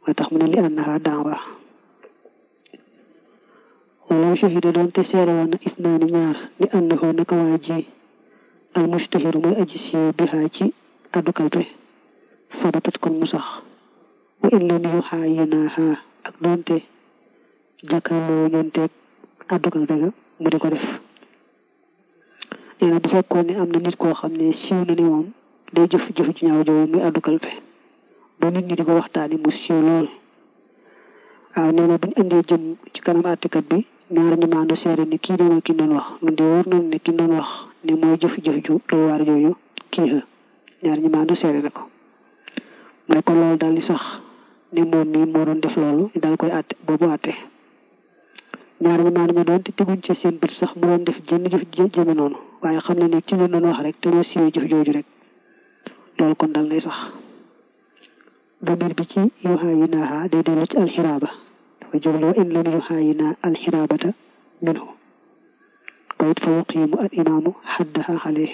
moo tax mu ne li annaha daawa walaw shahida doon te seere woon na isnaani ñaar ni annahu naka waa ji al mustahiru mooy aji siiw bihaa ci addu kalpe sabatat kon mu sax wa in lam yuxaayinaaha ak doonte jàkkaarloo ñoonteeg addu kalpe ga mu di ko def nee na bu fekkoon ne am na nit koo xam ne siiw na ni moom day jëf jëf ci ñaaw jooju muy addu kalpe ba nit ñi di ko waxtaani mu siiw lool waaw nee na bu ñu indee jëm ci kanam àttekat bi ñaar ñu maandu seere ni kii de ki doon wax mun de wóor nañu ne ki doon wax ne mooy jëf-jëf ju doy waar jooju kii la ñaar ñu maandu seere na ko mu ne ko loolu daal di sax ne moom mii moo doon def loolu daal koy àtte boobu àtte ñaar ñu maandu ma doon te teguñ ci seen bët sax mu doon def jënn jëf jëme noonu waaye xam ne ne ki leen doon wax rek te moo siiwee jëf jooju rek loolu kon dal lay sax damir bi ci yuxaayi naaha day dellu ci alxiraaba dafa jublu in lam yuxaayi naa alxiraabata minhu ko it fa yuqiimu al imaamu xaddaha xale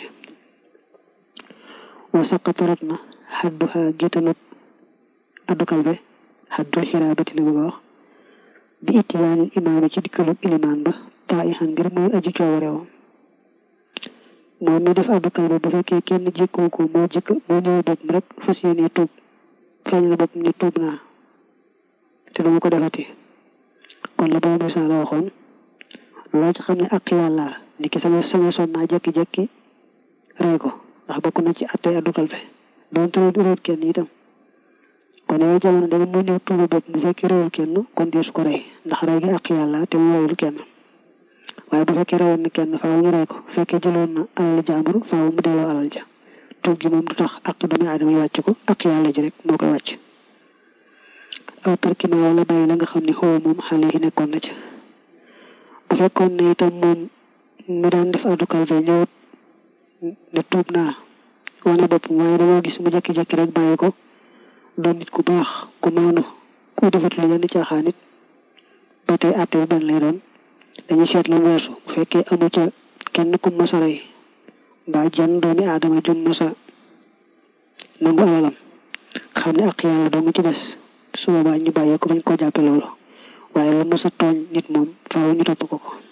wa saqata rot na xadduha gétanut addu kalbe xaddul xiraabati la bëgg a wax bi ittiyaanil imaami ci dikkalub ilimaan ba taayixan mbir muy aju coowareewam moom mi def addu kalbe bu fekkee kenn jékkoo ko moo jëkk moo ñëwee bopp rek fas yéenee tuub feeñal bopp ne tuub naa te dama ko defati kon la boobu misaal la waxoon loo ci xam ne ak yàlla ni ki sama sama son naa jekki-jekki rey ko ndax bokk na ci attey addu kalbe doon tëdd réewut kenn itam kon yooyu jamono dama mu ñëw tuuba bopp bu fekkee réewul kenn kon dee su ko rey ndax rey gi ak yàlla te mu réewul kenn waaye bu fekkee rewoon na kenn faaw ñu rey ko bu fekkee jëloon na alal jàmbur faaw mu delloo alal ja tuub gi moom du tax ak doomi aadama yi wàcc ko ak yàlla ji rek moo koy wàcc aw tarkima wala bàyyi la nga xam ne xaw moom xale yi nekkoon na ca bu fekkoon ne itam moom mi daan def addu kalfe ñëwut ne tuub naa wane boppam waaye damoo gis mu jekki-jekki rek bàyyi ko doon nit ku baax ku maandu ku defat lu yenn caaxaan it ba tey àtte bi benn lay doon dañuy seet lu weesu bu fekkee amu ca kenn ku masa rey mbaa jan doomi aadama jum masa nangu alalam xam ne ak yàlla doo nga ci des su boobaa ñu bàyyi ko bañ koo jàppe loolu waaye lu masa tooñ nit moom faaw ñu topp ko ko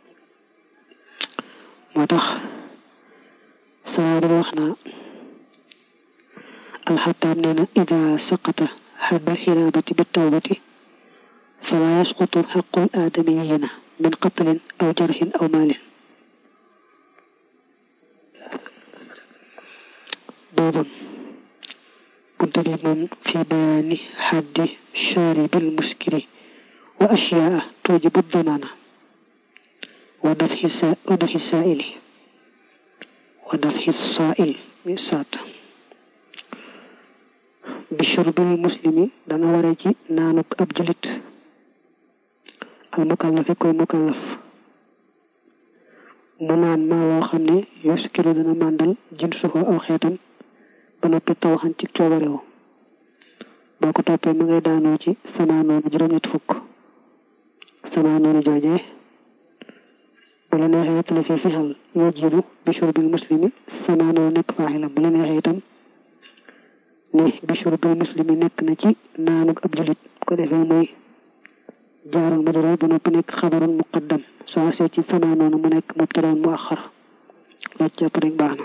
moo tax saa di wax naa alxataab nee na ida saqata xaddul xiraabati bi tawbati fala yasqutu xaqul aadamiyina min qatlin aw jarxin aw maalin باب منتظم في بيان حد شارب المسكر وأشياء توجب الضمان ودفع ودفع السائل ودفع السائل سات بشرب المسلم دانا ورجي نانوك أبجلت المكلف كوي مكلف mu naan maa loo xam ne yuskiru dana màndal jinsuhu aw xeetam ba noppi taw xan ci coobarewu boo ko toppee ma ngay daanoo ci sama noonu juróom-ñett fukk sama noonu joojee bu la neexee it la fi fixal yajibu bi shurbil muslimi sama noonu nekk faaxilam bu la neexee itam ne bi shurbil muslimi nekk na ci naanuk ab julit ko defee muy jaarul majrur ba noppi nekk xabarun muqaddam soo see ci sama noonu mu nekk mubtadaun mu axar loo jàpp rek baax na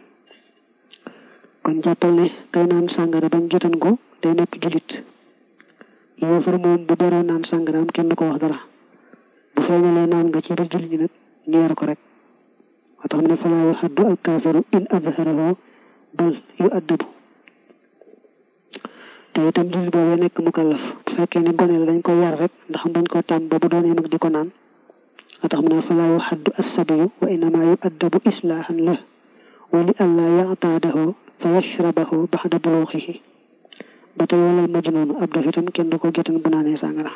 kon jàppal ne kay naan sàngara bañ jotan ko day nekk julit yéefar moom bu baroo naan sàngaraam kenn du ko wax dara bu feeñalee naan nga ci biir julit ñi nag ñu yar ko rek moo tax mu ne falaa yu xaddu al kaafiru in adharahu bal yu addabu te itam jullit boobee nekk mukallaf bu fekkee ne gone la dañ ko yar rek ndax bañ ko tàmm ba bu doonee mag di ko naan moo tax mu ne falaa yu xaddu assabiyu wa innama yu addabu islaahan la wa li allaa yataadahu fa yashrabahu baxda buluuxihi ba tey walal majnuunu ab dof itam kenn du ko jotan bu naanee sàngara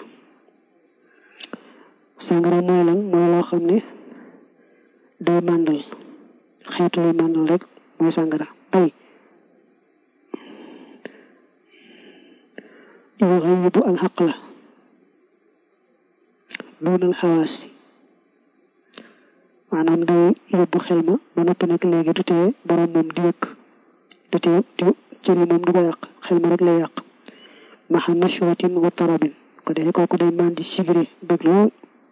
sàngara mooy lan mooy loo xam ne day màndal xeetu luy màndal rek mooy sàngara ay yuxayibu alxaqla duunal xawaas maanaam day yóbbu xel ma ba noppi nag léegi du tee borom moom di yëkk du tee du cëri moom du ko yàq xel ma rek lay yàq maxa nashwatin wa tarabin ko defee kooku day mandi sigre bëgg lool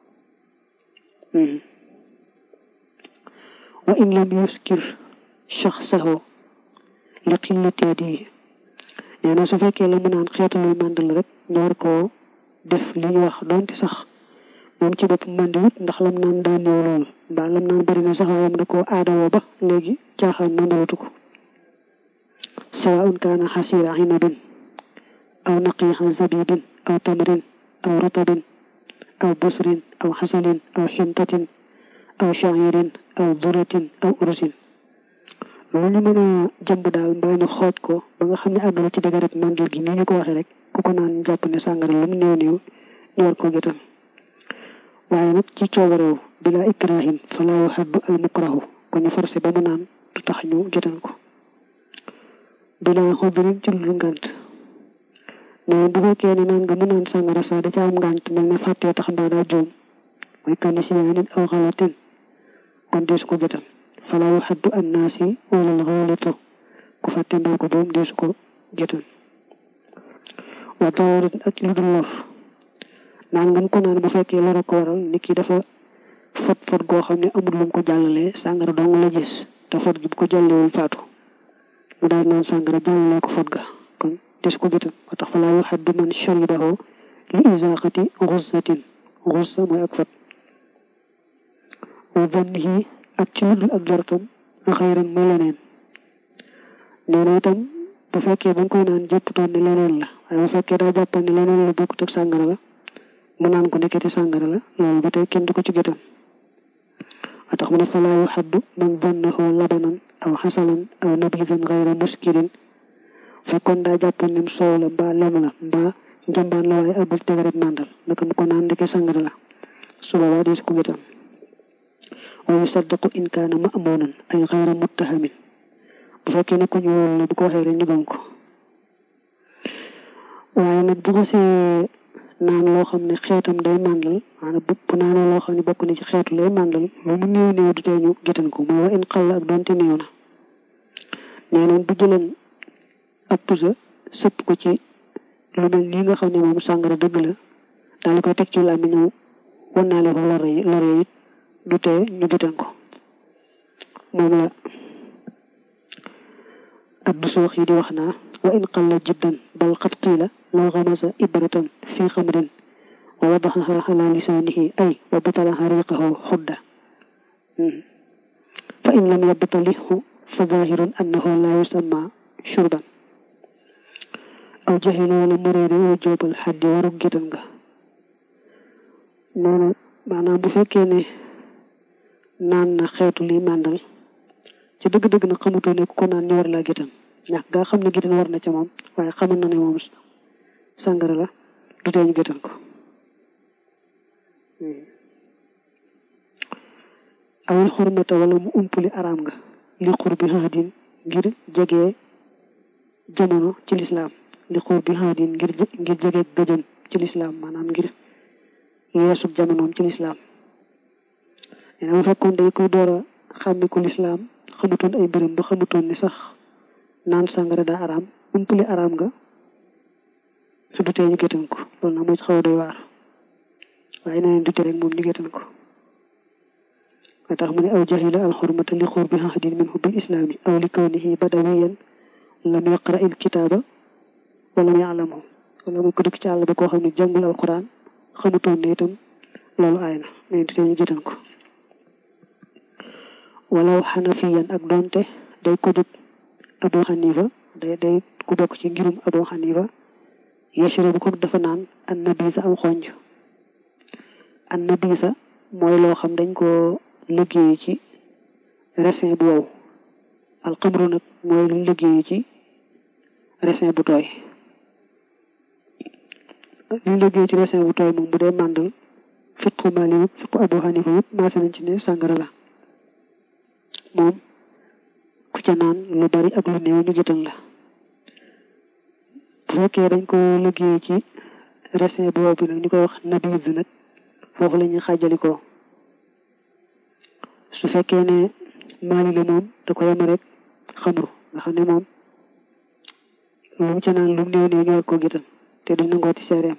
wa in lam yuskir shaxsahu li qillati hadihi nee na su fekkee la mu naan xeetu luy màndal rek ñu war koo def li ñu wax doonte sax moom ci bopp màndi wut ndax lam naan daa néew lool mbaa lam naan bari na sax waaye mu da koo aadawoo ba léegi caaxaan màndalatu ko sawaun kaana xasira inabin aw naqiixa zabibin aw tamrin aw rutabin aw busrin aw xasalin aw xintatin aw shairin aw duratin aw ursin lu ñu mën a jàmb daal mbaa ñu xooj ko ba nga xam ne àgg na ci dëgërëb màndal gi ni ñu ko waxee rek ku ko naan jàpp ne sàngara lu mu néew néew ñu war koo jotal waaye nag ci coobareew bila ikrahin fala yuhaddu al mukrahu ko ñu forcé ba mu naan du tax ñu jotal ko bila xudrin ci lu ngànt ne bu fekkee ne naan nga mu naan sàngara sa da ca am ngànt mel ne fàttee tax mbaa daa juum mooy kan siyaanin aw xalatin kon deesu ko jotal fala yuhaddu annaasi wala al xaalitu ku fàtte mbaa ko juum deesu ko jotal wa dararin ak lu dul lor naan ngam ko naan bu fekkee lor a ko waral nit ki dafa fot fot goo xam ne amul lu mu ko jàllalee sàngara dong la gis te fot gi bu ko jàllewul faatu mu daal naan sàngara jàllalee ko fot ga kon des ko jotal moo tax fa laa yuhaddu man sharibahu li izaqati xussatin xussa mooy ak fot wa dannihi ak ci ludul ak jortam xayran muy leneen nee na itam bu fekkee ba nga koy naan jëpptoon ne leneen la waaye bu fekkee daa jàppan ne leneen la bokkut ak sàngara la mu naan ko nekkati sàngara la loolu ba tey kenn du ko ci jotal moo tax mu ne fa laa yuhaddu man dannahu labanan aw xasalan aw nabidan xayra muskirin fekkoon daa jàppoon ne soow la mbaa lem la mbaa njambaan la waaye abul tegaret màndal naka mu ko naan ndeke sàngara la su boobaa dees ko jotal wa yusaddaqu in kaana ma'munan ay xayra muttahamin bu fekkee ne ku ñu wóolu la bu ko waxee rek ñu gëm ko waaye nag bu xasee naan loo xam ne xeetam day màndal maanaam bu bu naanee loo xam ne bokk na ci xeetu lay màndal lu mu néew néew du tee ñu gétan ko mooy wa in xal ak doonte néew na nee noon bu jëleen ab pusa sëpp ko ci lu mel nii nga xam ne moom sàngara dëgg la daal di koy teg ci làmmiñ ñëw wannaale ko lor yi lor yi it du tee ñu gétan ko moom la abdu soox yi di wax naa wa in qalla jiddan bal qad qiila law xamasa ibratan fi xamrin wa wadaxaha ala lisaanihi ay wa batalaha riqahu xudda fa in lam yabtalihu fa zahirun annahu la yusamma shurban aw jahila wala muréere wa joobal xaddi waru gétan nga noonu maanaam bu fekkee ne naan na xeetu li màndal ci dëgg-dëgg na xamutoo ne ku ko naan ñu war laa gétan ñàkk gaa xam ne gétan war na ca moom waaye xamal na ne moom sàngara la du tee ñu gétan ko awil xurmata wala mu umpuli araam nga li xur bi haadin ngir jege jamono ci lislaam li xur bi haadin ngir ngir jege gëjëm ci lislaam maanaam ngir yeesu jamonoom ci lislaam nee na bu fekkoon day koy door a xàmmi ko lislaam xamutoon ay mbiram ba xamutoon ni sax naan sàngara daa araam umpuli araam nga su du tee ñu gétan ko loolu nag moo ci xaw a doy waar waaye neneen du tee rek moom ñu gétan ko moo tax mu ne aw jahila alxurmata li xur bi hahdin minhu bil islaami aw li kawnihi badawiyan lam yaqra il kitaaba wala mu yaalamu wala mu ko dëkk ci àll ba koo xam ne jàngul alquran xamutoon ne itam loolu aay na mais du tee ñu gétan ko walaw xanafiyan ak doonte day ko jóg abu xanifa day day ku bokk ci ngirum abu xanifa yashre bu ko dafa naan an nabisa am xonj an nabisa mooy loo xam dañ ko liggéey ci resin bu wow alxamru nag mooy lu liggéey ci resin bu tooy lu liggéey ci resin bu tooy moom bu dee màndal fiqu mali yëpp fiqu abu xanifa yëpp maase nañ ci ne sàngara la moom ku ca naan lu bari ak lu néew ñu jëtal la bu fekkee dañ ko liggéey ci resin bu wow bi nag ñu koy wax nabiz nag foofu la ñuy xaajalikoo su fekkee ne maali la moom da ko yema rek xamru nga xam ne moom lu mu ca naan lu mu néew néew ñu war koo gétal te duñ nangoo ci seereem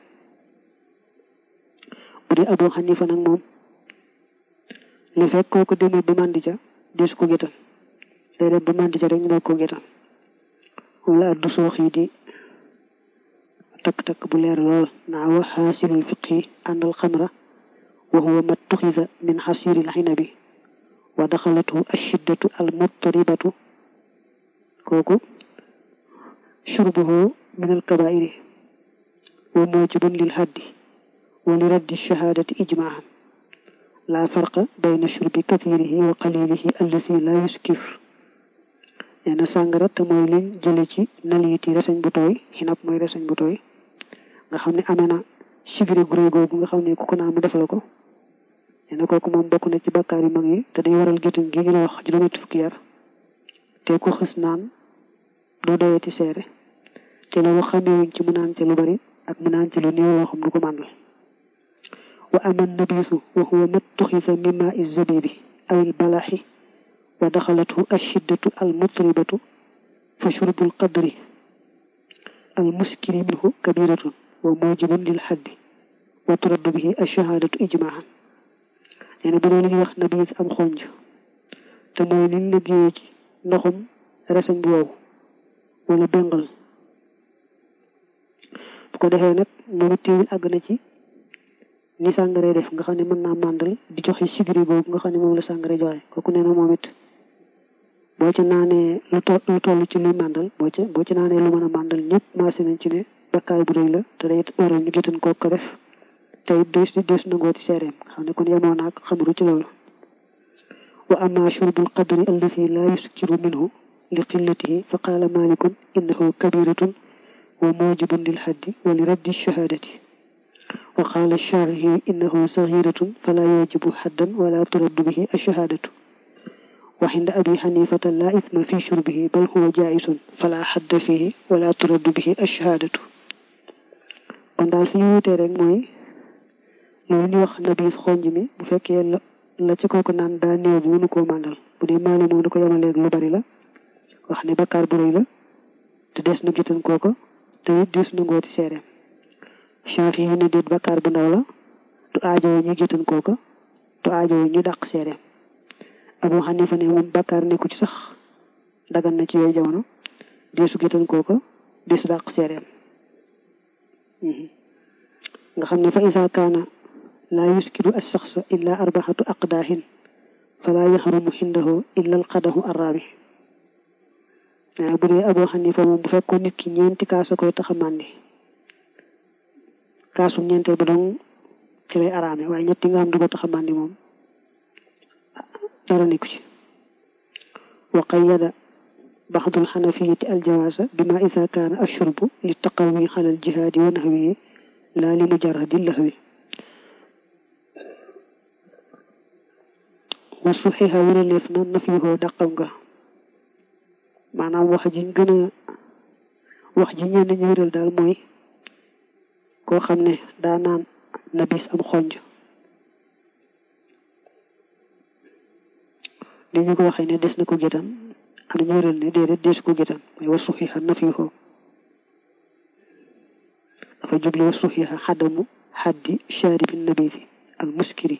bu dee Abu Xanifa nag moom li fekk kooku demul ba màndi ca desu ko gétal day dem ba màndi ca rek ñu doog ko gétal moom la addu soox yi di takk-takk bu leer lool naa wa xaasilul fiqhi àndal xamra wa huwa ma tuxida min xasiril xinabi wa daxalatu ashiddatu al muttaribatu kooku shurbuhu min al kabairi wa mujibun lil haddi wa li raddi shahadati ijmaahan la farqa bayna shurbi kathirihi wa qalilihi allati la yuskir nee na sàngara te mooy liñ jële ci naliiti reseñ bu tooy xinab mooy reseñ bu tooy nga xam ne amee na sibiré guré googu nga xam ne ku ko naan mu def la ko nee na kooku moom bokk na ci bakkaar yu mag yi te day waral géttan gi ñu la wax juróom-ñetti fukki yar te ku xës naan doo doyati seere te loolu xamewuñ ci mu naan ci lu bari ak mu naan ci lu néew loo xam du ko màndal wa aman nabisu wa huwa mat tuxisa mimma is zabibi aw il balaxi wa daxalathu ashiddatu al mutribatu fa shurbul qadri al muskiri minhu kabiratun wa mujibun lil xaddi wa turaddu bihi ashahadatu ijmaahan nee na bu dee li ñuy wax nabis am xonj te mooy liñ liggéeyee ci ndoxum reseñ bu wow wala béngal bu ko defee nag moom it teewul àgg na ci ni sàngare def nga xam ne mën naa màndal di joxe sigri boobu nga xam ne moom la sàngare joxe kooku nee na moom it boo ci naanee lu to lu toll ci luy màndal boo ci boo ci naanee lu mën a màndal ñëpp maase nañ ci ne bakkaar bu rëy la te day waral ñu gétan koo ko def te it des des nangoo ci seereem nga xam ne kon yemoo naag xamaru ci loolu wa amma shurbul qadri allati la yuskiru minhu li qillatihi fa qaala malikun innahu kabiratun wa mujibun lil haddi wa li raddi shahadati wa qaala sharihi innahu sagiratun fala yujibu haddan wala turaddu bihi ashahadatu wa inda abi xanifata la isma fi shurbihi bal huwa jaisun fala hadda fihi wala turaddu bihi ashahadatu kon daal fi ñu wutee rek mooy loolu ñu wax nabiis xonj mi bu fekkee la ci kooku naan daa néew bi mënu koo màndal bu dee maali moom da ko yemaleeg lu bari la wax ne bakkaar bu rëy la te des na gitan kooko te it des na ngooti seereem Shaafi yi ne déet bakkaar bu ndaw la du aajowo ñu gitan kooko du aajowo ñu dàq seereem Abu Xanifa ne moom bakkaar nekku ci sax dagan na ci yooyu jamono deesu gitan kooko deesu dàq seereem nga xam ne fa isa kaana laa yuskiru alsaxsa illa arbaxatu aqdaahin falaa yaxrumu xindahu illa alqadahu arraabi waaw bu dee Abu Xanifa moom bu fekkoon nit ki ñeenti kaasa koy tax a màndi kaasum ñeenteel ba dong ci lay araame waaye ñetti nga xam du ko tax a màndi moom dara nekku ci wa qayyada baxdul xanafiyati aljawaasa bima isa kaana ashurbu li taqawi xala aljihaadi wa naxwihi laa li mujarradi lahwi wa suxixa wéraleef na nafyuhoo dàqam nga maanaam wax ji gën a wax ji ñenn ñu wéral daal mooy koo xam ne daa naan nabis am xonj ni ñu ko waxee ne des na ko gétan am na ñu wéral ne déedéet des ko gétan mooy wa suxixa nafyuhoo dafa juble wa suxixa xadamu xaddi shaaribi nabisi al muskiri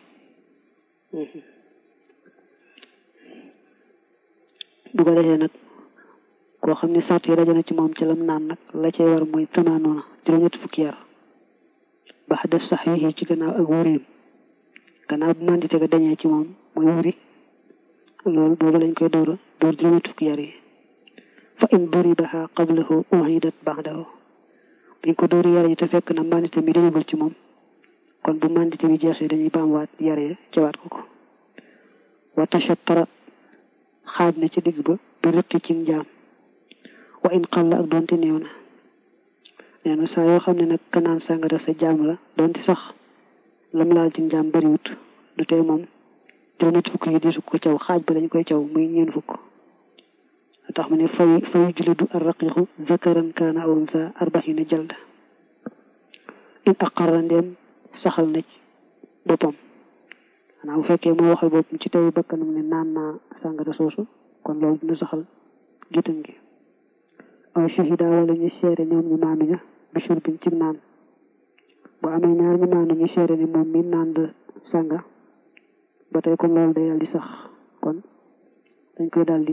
bu ko defee nag koo xam ne sart yi daje na ci moom ci lam naan nag la cay war mooy tamaanoona juróom-ñetti fukki yar bax def sax yi ci gannaaw ak wuriim gannaaw bu mandite ga dañee ci moom mooy wuri loolu boobu lañ koy door door juróom-ñetti fukki yar yi fa in duribaha qablahu uhidat ba'dahu buñ ko dóori yar yi te fekk na mandite mi dañagul ci moom kon bu mandite mi jeexee dañuy baamwaat yaree cawaat ko ko wa tashattara xaaj na ci digg ba bi rëqi ci njaam wa in xalla ak doonte néew na nee na saa yoo xam ne nag kanaan sàngara sa jaam la doonte sax lam laal ci njaam bariwut du tee moom juróom-ñetti fukk yi deesu ko caw xaaj ba dañ koy caw muy ñeen fukk tax mu ne fay fay julidu arraqiqu zakaran kaana aw unsa arbaxina jalda in aqarra ndeem saxal na ci boppam xanaa bu fekkee moo waxal boppam ci teewu bakkanam ne naan naa sàngara soosu kon loolu dina saxal géttan gi aw shahida wala ñu seere ñoom ñu maami ña bi shurbin ci naan bu amee ñaar ñu maanu ñu seere ni moom mi naan de sànga ba tey kon loolu day daal di sax kon dañ koy daal di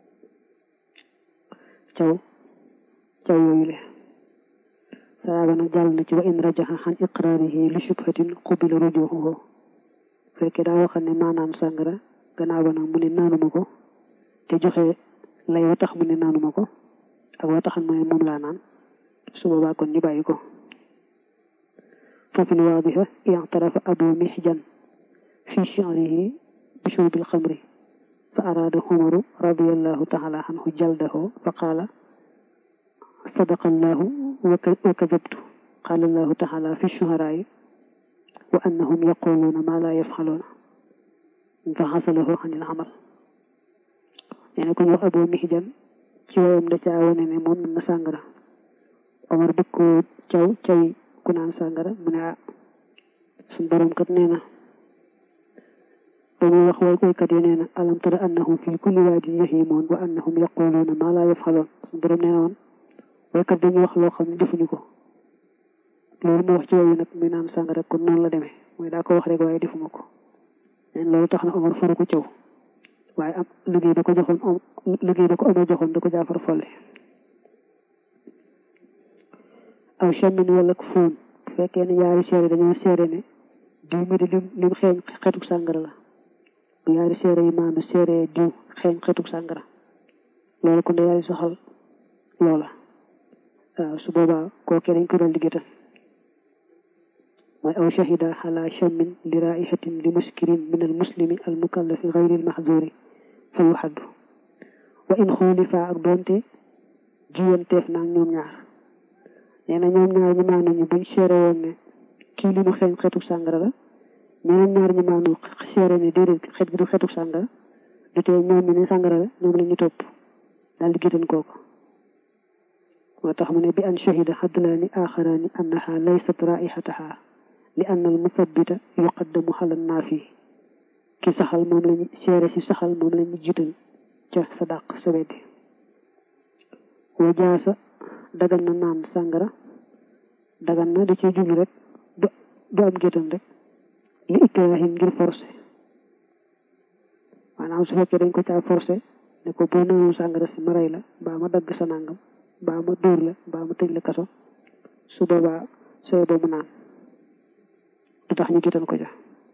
caw caw yooyu le saaba nag jàll na ci wa in rajaxa xan iqraarihi li shubhatin qubila rujuxuhu fekkee daa waxal ne maanaan sàngara gannaaw ba nag mu ne naanuma ko te joxe lay wa tax mu ne naanuma ko ak wa taxan mu ne moom laa naan su boobaa kon ñu bàyyi ko ففي الواضحة اعترف أبو محجن في شعره بشرب الخمر فأراد عمر رضي الله تعالى عنه جلده فقال صدق الله وكذبت قال الله تعالى في الشهراء وأنهم يقولون ما لا يفعلون فحصله عن العمل يعني كن أبو محجن ci wayam da caa wane ne moom na sàngara Omar bëgg ko caw caw ku naan sàngara mu ne ah suñ borom kat nee na ba muy wax way koykat yi nee na alam tara annahum fi kulli waadin yahimun wa annahum yaquluuna ma la yafxaloon suñ borom nee na woon waykat dañuy wax loo xam ne defuñu ko loolu mu wax ci wayu nag muy naan sàngara kon noonu la demee mooy daa ko wax rek waaye defuma ko neen loolu tax na Omar faru ko caw waaye am liggéey da ko joxoon liggéey da ko Omar joxoon da ko jaafar folle aw chamin wala fóon bu fekkee ne yaari seere dañoo seere ne diw mi di lim lim xeeñ xetuk sàngara la bu yaari seere yi maandu seere diw xeeñ xetuk sàngara loolu kon da yaari soxal loola waaw su boobaa kookee dañ ko dal di gétal mooy aw shahida ala chamin li raihatin li muskirin min al muslimi al mukallafi gayri al mahzuri fa yuxaddu wa in xuulifa ak doonte jiwanteef naa ñoom ñaar nee na ñoom ñaar ñu maanu ñu buñ seere woon ne kii li mu xeeñ xetu sàngara la ñeneen ñaar ñu maanu seere ne déedéet xet gi du xetu sàngara du tee ñoom mi ne sàngara la ñoom la ñu topp daal di gétan kooku moo tax mu ne bi an shahida xadlaani axaraani annaha laysat raihataha li anna al muthabbita yuqaddamu xala naafi ki saxal moom lañu seere si saxal moom lañu jiital ca sa dàq sa weddi wa jaasa dagan na naan sàngara dagan na da ciy jublu rek du am géttan rek li ikraahim ngir forcé maanaam su fekkee dañ ko caa forcé ne ko boo naanul sàngara si ma rey la mbaa ma dagg sa nangam mbaa ma dóor la mbaa ma tëj la kaso su boobaa sooy ba mu naan du tax ñu géttan ko ja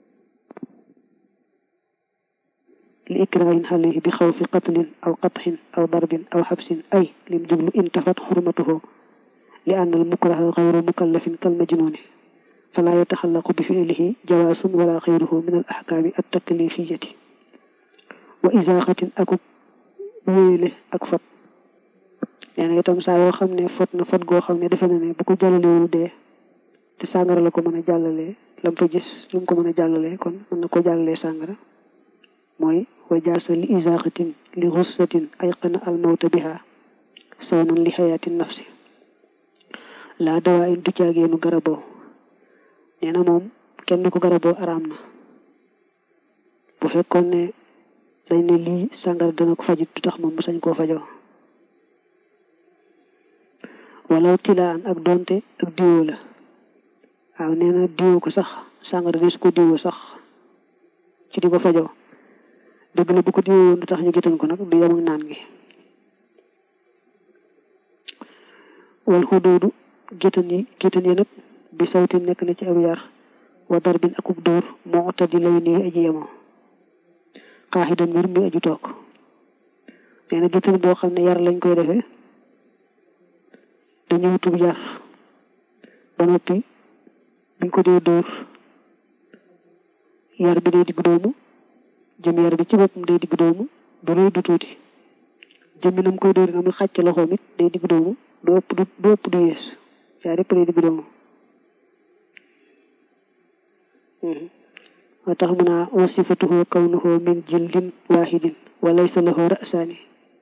li ikrahin alayhi bi xawfi qatlin aw qatxin aw darbin aw xabsin ay lim jublu intafat xurmatuhu li anna al mukraha gayru mukallafin kal majnuni fala yataxallaqu bi fiilihi jawaasun wala xayruhu min al axkaami at taklifiyati wa isaaxatin akub wéele ak fot nee na itam saa yoo xam ne fot na fot goo xam ne defe na ne bu ko jàllalewul dee te sàngara la ko mën a jàllalee lam fa gis lu mu ko mën a jàllalee kon mën na ko jàllalee sàngara mooy wa jaasa li isaaxatin li xussatin ay qana al mawta biha sawnan li xayaati nafsi laa dawaa in du caageenu garaboo nee na moom kenn du ko garaboo araam na bu fekkoon ne dañ ne lii sàngara dana ko fajit du tax moom mu sañ koo fajoo walaw tilaan ak donte ak diwoo la waaw nee na diwoo ko sax sàngara des ko diwoo sax ci di ko fajoo dëgg la bu ko diwoo woon du tax ñu gétan ko nag du yem ak naan gi wal xuduudu gétan yi gétan yi nag bi sawti nekk na ci ab yar wa darbin akub dóor moo tadi lay nuyu aji yemoo xaaxidan mbir muy aju toog nee na gétan boo xam ne yar lañ koy defee dañu wutub yar ba noppi buñ ko dee dóor yar bi day digg doomu jëm yar bi ci boppam day digg doomu du rëy du tuuti jëmmi nam koy dóori na muy xàcc loxoom it day digg doomu du ëpp du du ëpp du yees yaar yëpp day digg doomu moo tax mu naa wasifatuhu kawnuhu min jildin wahidin wa laysa lahu ra'saani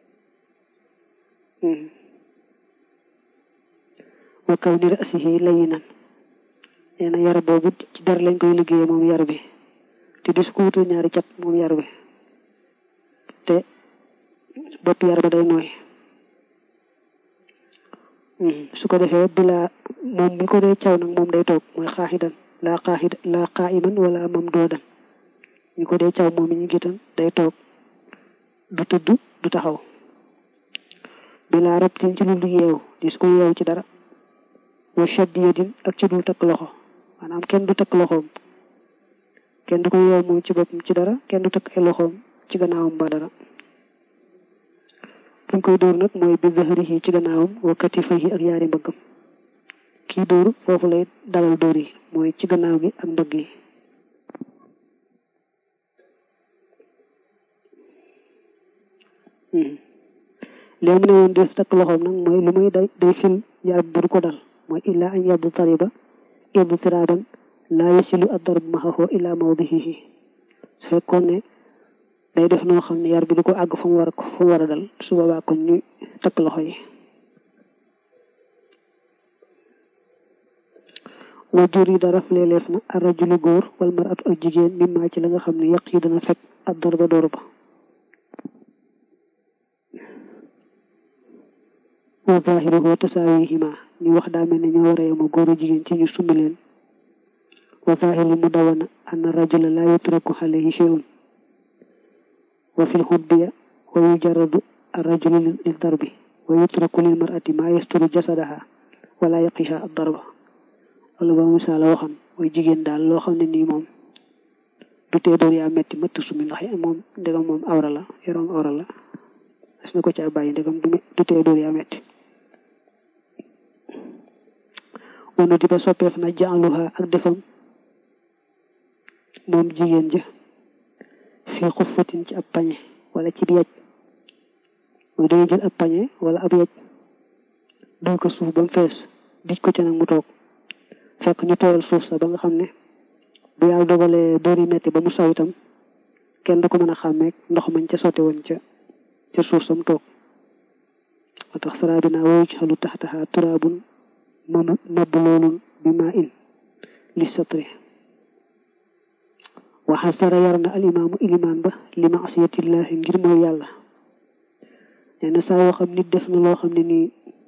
wa kawni ra'sihi layinan nee na yar boobu ci dara lañ koy liggéeyee moom yar bi te dis ko wutal ñaari cat moom yar bi te bopp yar ba day nooy su ko defee bilaa moom mi ko dee caw nag moom day toog mooy xaaxidan laa xaaxid laa xaayiman wala mam doodan ñu ko dee caw moom mi ñu gitan day toog du tëdd du taxaw bilaa rabtin ci lu du yeew di su ko yeew ci dara wa shaddiyadin ak ci dul takk loxo maanaam kenn du takk loxoom kenn du ko yeew moom ci boppam ci dara kenn du takk ay loxoom ci gannaawam ba dara fuñ koy dóor nag mooy bi zahrihi ci gannaawam wa katifayhi ak yaari mbëggam kii dóor foofu lay dalal dóor yi mooy ci gannaaw gi ak mbëgg yi léegi mu ne woon def takk loxoom nag mooy lu muy day day fil yaram bu du ko dal mooy illaa an yaddu tariba yaddu tiraban laa yasilu ad-darb maxaxoo illaa mawdihihi su fekkoon ne day def noo xam ne yar bi du ko àgg fu mu war a fu mu war a dal su boobaa kon ñu takk loxo yi wa jur yi dara leeleef na arrajulu góor wal maratu ak jigéen mimmaa ci la nga xam ne yàq yi dana fekk ak darba door ba wa zahiruhu tasaawihima ñu wax daa mel ne ñoo war a yema góoru jigéen ci ñu summi leen wa zahiru mu dawana anna rajula la yutraku alayhi shay'un wa fil xutbiya wa yujarradu arrajulu lil darbi wa yutraku lil mar'ati ma yasturu jasadaha wala yaqiha ad darba wala ba misaala waxam mooy jigéen daal loo xam ne nii moom du tee door yaa metti mëtt sumi ndax moom ndegam moom awra la yaram awra la as na ko caa bàyyi ndegam du tee door yaa metti wanu di ba soppeef na jaaluha ak defam moom jigéen ja fii xuffatin ci ab pañe wala ci bi yaj mooy dañuy jël ab pañe wala ab yaj duy ko suuf ba mu fees dij ko ca nag mu toog fekk ñu tooyal suuf sa ba nga xam ne bu yàlla dogalee door yi metti ba mu saw itam kenn du ko mën a xàmmeek ndox mañ ca sotti woon ca ca suuf sam toog moo tax saraa bi naa woyu ci xalu taxtaxa turaabun mabb loolun bi maa in li satri waxasara yar na alimaamu ilimaan ba li maasiyatillahi ngir mooy yàlla nee na saa yoo xam nit def na loo xam ne nii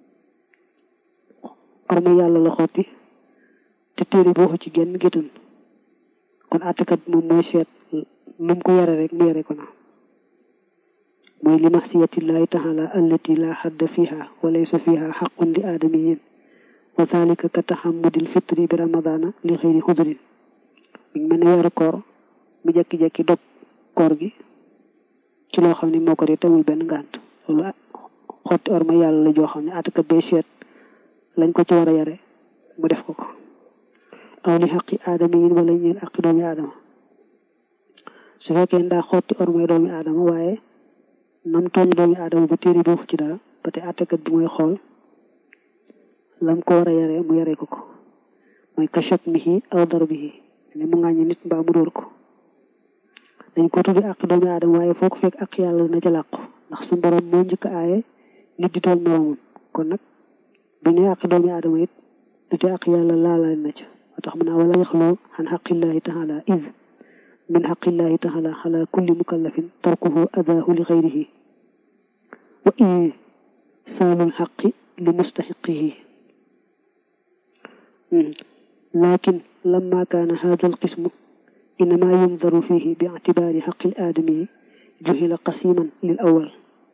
orma yàlla la xotti te téere bi waxu ci genn géttan kon àttekat moom mooy seet nu mu ko yare rek mu yare ko na mooy li maasiyatillahi taala allati la xadda fiha wa laysa fiha xaqun li aadamiyin wa dalika ka taxamudil fitri bi ramadana li xëyri xudrin mi ngi mel ne weeru koor mu jekki-jekki dog koor gi ci loo xam ne moo ko di tamul benn ngànt loolu xotti orma yàlla la joo xam ne àttekat bee seet lañ ko ci war a yare mu def ko ko aw li xaqi aadama yi wala ñeen aqi doomi aadama su fekkee ndaa xotti ormay doomi aadama waaye nam tooñ doomi aadama ba téeri boofu ci dara ba te àttekat bi mooy xool lam ko war a yare mu yare ko ko mooy ka shatmihi aw darbihi ne mu ngàññi nit mbaa mu dóor ko dañ ko tuddi àq doomi aadama waaye foo ko fekk àq yàlla dina ca làqu ndax su borom moo njëkk aaye nit di tooñ moroomam kon nag bu ne àq doomi aadama it du te àq yàlla laalaal na ca moo tax mu naa wala yaxloo xan xaqillahi taala id min xaqillahi taala ala kulli mukallafin tarkuhu adaahu li xayrihi wa isaalul xaqi li mustaxiqihi lakin lamma kaana hada alqismu innama yundaru fihi bi ictibaari xaqi aadami juhila qasiman lil awal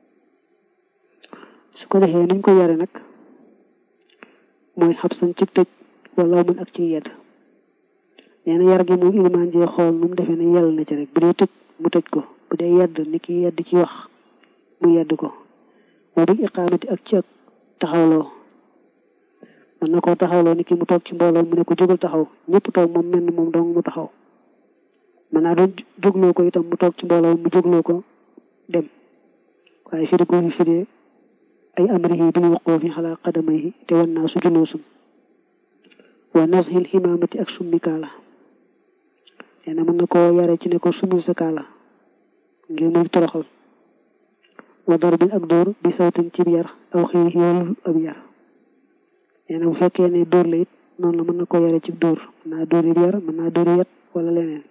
su ko defee niñ ko yare nag mooy xabsan ci tëj wala mën ak ci yedd nee na yar gi moom ilimaan jee xool nu mu defee ne yàlla na ci rek bu dee tëj mu tëj ko bu dee yedd ni ki yedd ci wax mu yedd ko moo bi iqaamati ak ci ak taxawloo mën na koo taxawloo ni ki mu toog ci mbooloo mu ne ko jógal taxaw ñëpp toog moom menn moom dong mu taxaw mën naa doon jógloo ko itam mu toog ci mbooloo mu jógloo ko dem waaye firi ko fi firee ay amrihi bil wuqufi ala qadamayhi te wan naa su juluusum wa nashil ximaamati ak summi kaala nee na mën na koo yare ci ne ko summil sa kaala ngir muy toroxal wa darbin ak dóor bi sawtin cib yar aw xëy yoolul ab yar nee na bu fekkee ne dóor la it noonu la mën na koo yare ci dóor mën naa dóor yi yar mën naa dóor yet wala leneen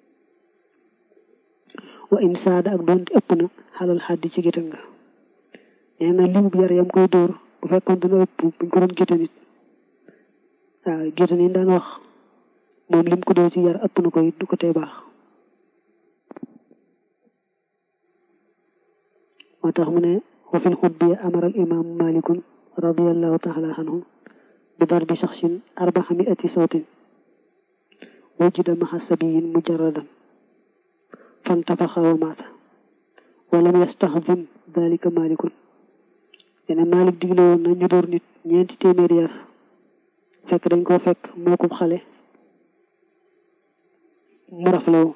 wa in saada ak doonte ëpp na xalal xaddi ci géttan nga nee na limub yar yam koy dóor bu bu fekkoon dana ëpp buñ ko doon gétte nit waaw gétte ni daan wax moom lim ko doon ci yar ëpp na ko it du ko tee baax moo tax mu ne wa fil xutbi amara al imaamu malikun radiallahu taala anhu bi darbi shaxsin arbaxa miati sawtin wujida maxa sabiyin mujarradan fantafaxa wa maata walam yastaxdim dalika malikun dena malik digle woon na ñu door nit ñeenti téeméeri yar fekk dañ koo fekk moo ko xale mu raflewu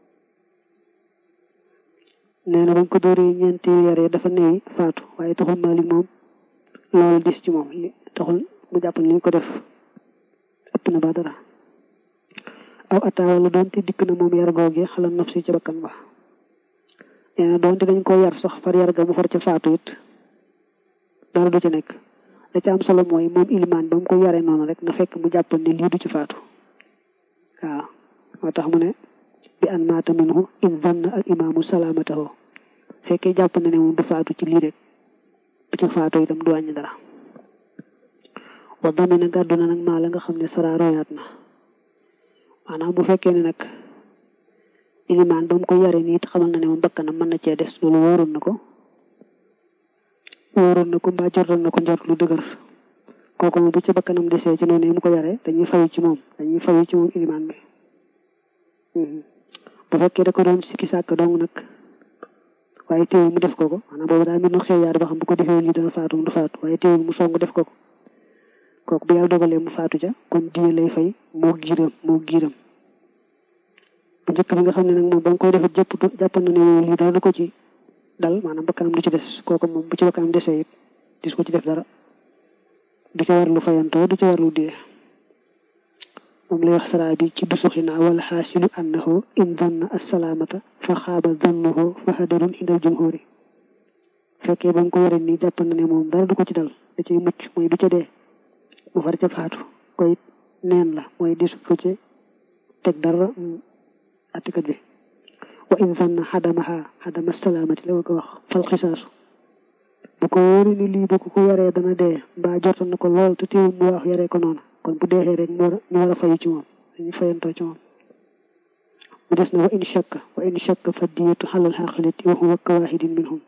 nee na bañ ko dóoree ñeenti yaree dafa neewi faatu waaye taxul malik moom loolu dis ci moom li taxul mu jàpp ni ñu ko def ëpp na ba dara aw ataa wala doonte dikk na moom yar googe xalal naf si ca bakkan ba nee na doonte dañ ko yar sax far yar ga mu far ca faatu it dara du ci nekk la ca am solo mooy moom ilimaan ba mu ko yaree noonu rek na fekk mu jàpp ni lii du ci faatu waaw moo tax mu ne bi an maata minhu in zanna al imaamu salaamatahu fekkee jàpp na ne moom du faatu ci lii rek bu ca faatu itam du wàññi dara wa damina gàddu na nag maa la nga xam ne sara royaat na maanaam bu fekkee ne nag ilimaan ba mu ko yare nii it xamal na ne moom bakkanam mën na cee des loolu wóoroon na ko wóoroon na ko mbaa jortoon na ko njort lu dëgër kooku moom bu ca bakkanam desee ci noonu mu ko yare dañuy fayu ci moom dañuy fayu ci moom ilimaan bi bu fekkee da ko doon sikki sàkk dong nag waaye teewul mu def ko ko maanaam boobu daal mbir nu xeeyaar ba xam bu ko defee lii dana faatu du faatu waaye teewul mu song def ko ko kooku bu yàlla dogalee mu faatu ja kon diye lay fay moo giiram moo giiram bu njëkk bi nga xam ne nag moom ba nga koy defee jëpp jàpp na ne lii dara du ko ci dal maanaam bakkanam du ci des kooku moom bu ci bakkanam desee it dis ko ci def dara du ca war lu fayantoo du ca war lu diye moom lay wax saraa bi ci dusuxina wala xaasilu annahu in danna assalaamata fa xaaba dannuhu fa hadarun indal jumhuri fekkee ba mu ko yore nii jàpp na ne moom dara du ko ci dal da cay mucc mooy du ca dee mu far ca faatu koy neen la mooy disu ko ci teg dara attikat bi wa in zanna xadamaha xadama salaamati la ko wax fal xisaasu bu ko wóori ni lii bu ko yaree dana dee mbaa jortal na ko lool te teewul mu wax yaree ko noonu kon bu deexee rek ñu war a fayu ci moom dañuy fayantoo ci moom mu des na wa in shakka wa in shakka fa diyatu xalal xaqaliti wa huwa kawaahidin minhum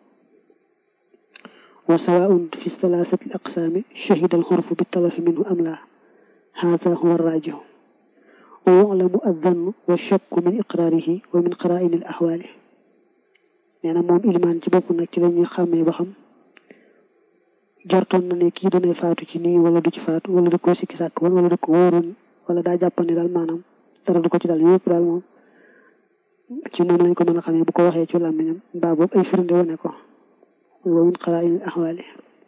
wa sawaun fi salaasati al aqsaami shahida al xurfu bi talafi minhu am laa haada huwa raajihu wa yuclamu addannu wa shakku min iqraarihi wa min qaraa'ini al axwaali nee na moom ilimaan ci bopp nag ci lañuy xàmmee ba xam jortoon na ne kii danay faatu ci nii wala du ci faatu wala da ko sikki sàkk woon wala da ko wóoroon wala daa jàpp ne daal maanaam dara du ko ci dal yëpp daal moom ci moom lañ ko mën a xamee bu ko waxee ci làmmiñam mbaa boobu ay firnde wane ko wa min qaraa'in ahwaali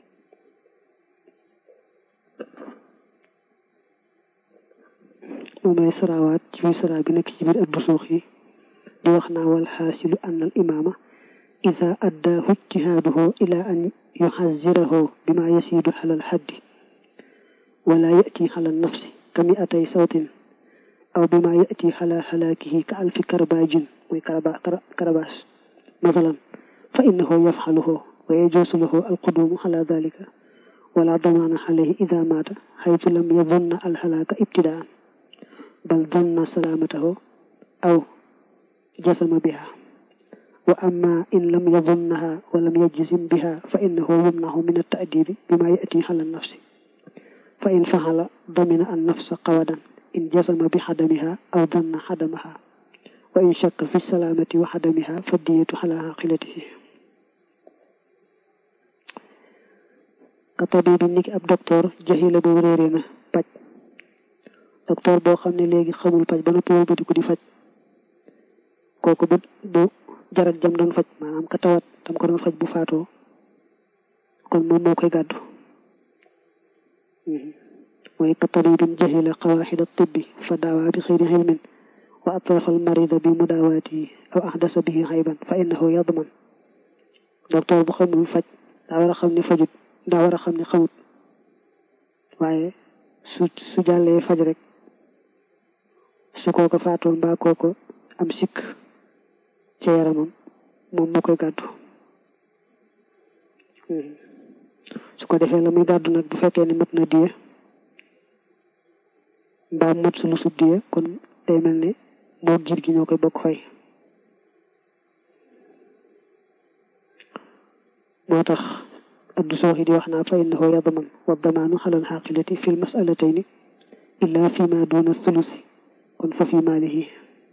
moom lay saraawaat ci biir saraa bi nekk ci biir addu suux yi di wax naa wal xaasilu anna al imaama ida addaahu ijtihaaduhu ila an yuxazirahu bima yasiidu xalal xaddi wala yati xalal nafsi kami atay sawtin aw bima yati xala xalaakihi ka alfi karbaajin mooy karabaas masalan fa innahu yafxaluhu wa yajuusu lahu alquduumu xala dalika wala damaana xalayhi ida maata xaytu lam yadunna alxalaaka ibtidaan bal danna salaamatahu aw jasama biha wa amma in lam yadunnaha wa lam yajzim biha fa innahu yumnahu min at-ta'dibi bima ya'ti ala an-nafsi fa in fa'ala damina an-nafsa qawadan in jasama bi hadamiha aw danna hadamaha wa in shakka fi salamati wa hadamiha fa diyatu ala aqilatihi ka tabibi niki ab docteur jahila bu réere na paj docteur boo xam ne léegi xamul paj ba noppi wëlbati ko di faj kooku bu bu jarat jam doon faj maanaam ka tawat tam ko doon faj bu faatoo kon moom moo koy gàddu mooy ka tabibin jahila qawaxida tibbi fa daawaa bi xëyri xilmin wa atrafa al marida bi mudaawaatihi aw ahdasa bihi xayban fa innahu yadman docteur bu xamul faj daa war a xam ne fajut daa war a xam ne xamut waaye su su jàllee faj rek su kooko faatoon mbaa kooko am sikk ca yaramam moom moo koy gàddu su ko defee la muy gàddu nag bu fekkee ne mat na diye mbaa mat su lu sub diye kon day mel ne moo giir gi ñoo koy bokk fay moo tax abdu sooxi di wax naa fa innahu yadman wa damaanu xalal xaqilati fi lmasalatayni illa fi ma duna sulusi kon fa fi maalihi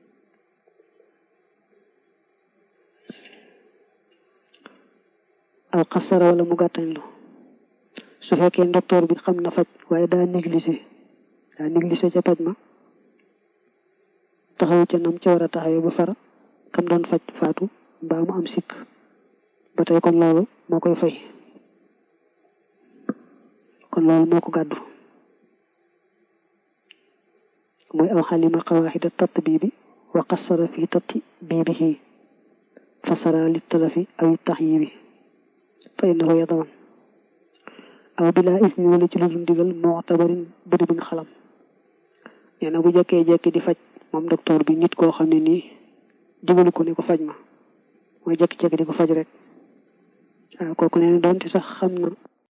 aw xasara wala mu gàttañlu su fekkee docteur bi xam na faj waaye daa négligé daa négligé ca paj ma taxawu ca nam ca war a taxawee ba fara kam doon faj faatu mbaa mu am sikk ba tey kon loolu moo koy fay kon loolu moo ko gàddu mooy aw xalima xawaaxida tatt bii bi wa qassara fi tatti bii bihi fasara li talafi aw tax yi bi fa innahu yadaman aw bilaa isni wala ci lu dul ndigal moo tabarin bëri buñ xalam nee na bu jekkee jekki di faj moom docteur bi nit koo xam ne nii digalu ko ne ko faj ma mooy jekki-jekki di ko faj rek waaw kooku nee na doonte sax xam na